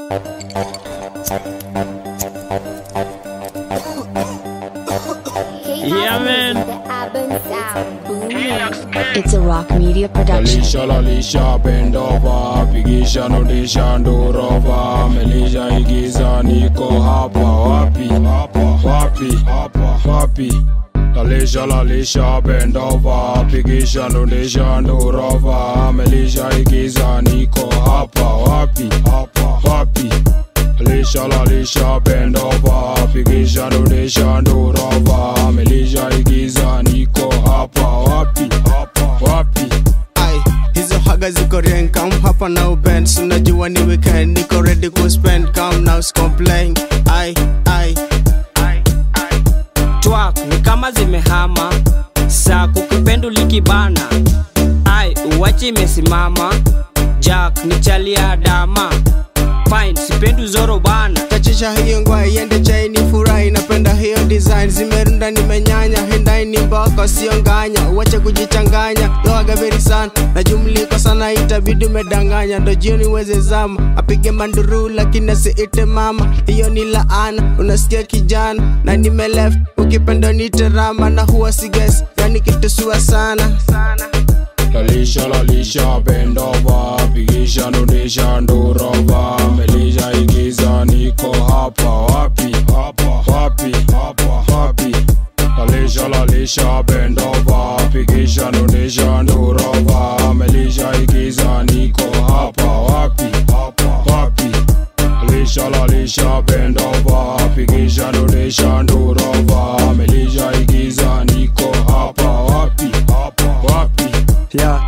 Yeah, man. It's a rock media production. Lalisha lalisha bendova pigisha nudisha ndurova melisha igiza niko hapa wapi hapa wapi hapa wapi Lalisha lalisha bendova pigisha nudisha ndurova melisha igiza niko hapa wapi hapa wapi Lalisha lalisha bendova pigisha nudisha ndurova melisha igiza niko hapa wapi hapa wapi Ai, hizo haga ziko rien come hapa na ubend unajua ni weekend niko ready ku spend come now complain ai ai twak ni kama zimehama saa kukipendu likibana ai uwachi imesimama jack ni chalia dama fine sipendu zoro bana tachisha hiyo ngwa iende chaini furahi napenda hiyo design zimerunda nimenyanya hendai ni mboko sio nganya uache kujichanganya loaga very sana na jumliko sana itabidi umedanganya ndo jioni uweze zama apige manduru lakini asiite mama hiyo ni laana unasikia kijana na nime left ukipenda nite rama na huwa siges yani kitusua sana Lalisha lalisha bendova pigisha nudisha ndurova melisha igiza niko hapa wapi hapa wapi hapa wapi Lalisha lalisha bendova pigisha nudisha ndurova melisha igiza niko hapa wapi hapa wapi Lalisha lalisha bendova pigisha nudisha ndurova melisha igiza niko hapa wapi hapa wapi yeah.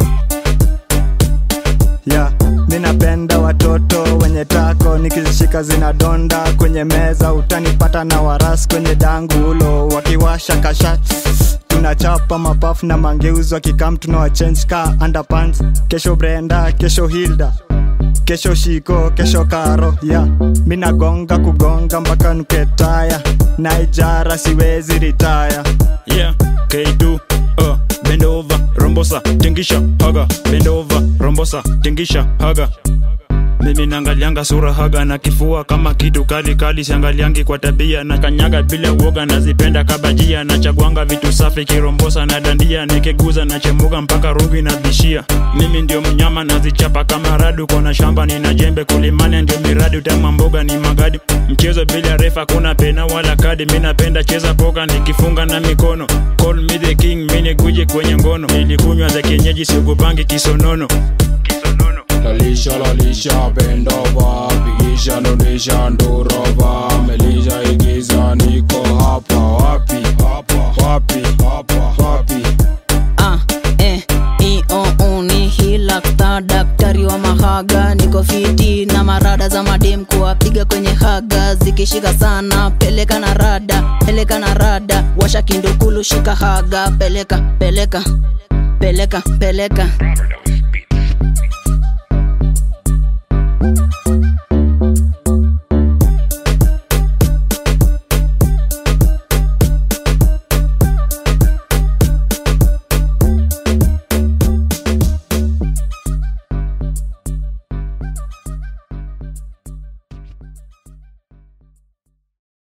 Yeah. Mi napenda watoto wenye tako nikizishika zinadonda kwenye meza utanipata na waras kwenye dangulo wakiwasha kasha tunachapa mapafu na mangeuzi wakikam tunawachange ka underpants kesho brenda kesho hilda kesho shiko kesho karo yeah. mi nagonga kugonga mpaka nuketaya naijara siwezi ritaya yeah k2 uh, bend over rombosa tingisha haga bend over rombosa tingisha haga mimi naangalianga sura haga na kifua kama kitu kali kali siangaliangi kwa tabia na kanyaga bila uoga nazipenda kabajia nachagwanga vitu safi kirombosa na dandia nikiguza na chemuga mpaka rungu inabishia mimi ndio mnyama nazichapa kama radu kona shamba nina jembe kulimania ndio miradi utama mboga ni magadi mchezo bila refa kuna pena wala kadi mi napenda cheza poka nikifunga na mikono call me the king mini guji kwenye ngono nilikunywa za kienyeji siogopangi kisonono kisonono Lalisha lalisha bendova pigisha nudisha ndurova melisha igiza niko hapa wapi hapa wapi hapa wapi ah, eh, i, o, u, ni hilakta daktari wa mahaga niko fiti na marada za madem kuwapiga kwenye haga zikishika sana peleka na rada peleka na rada washa kindukulu shika haga peleka peleka peleka peleka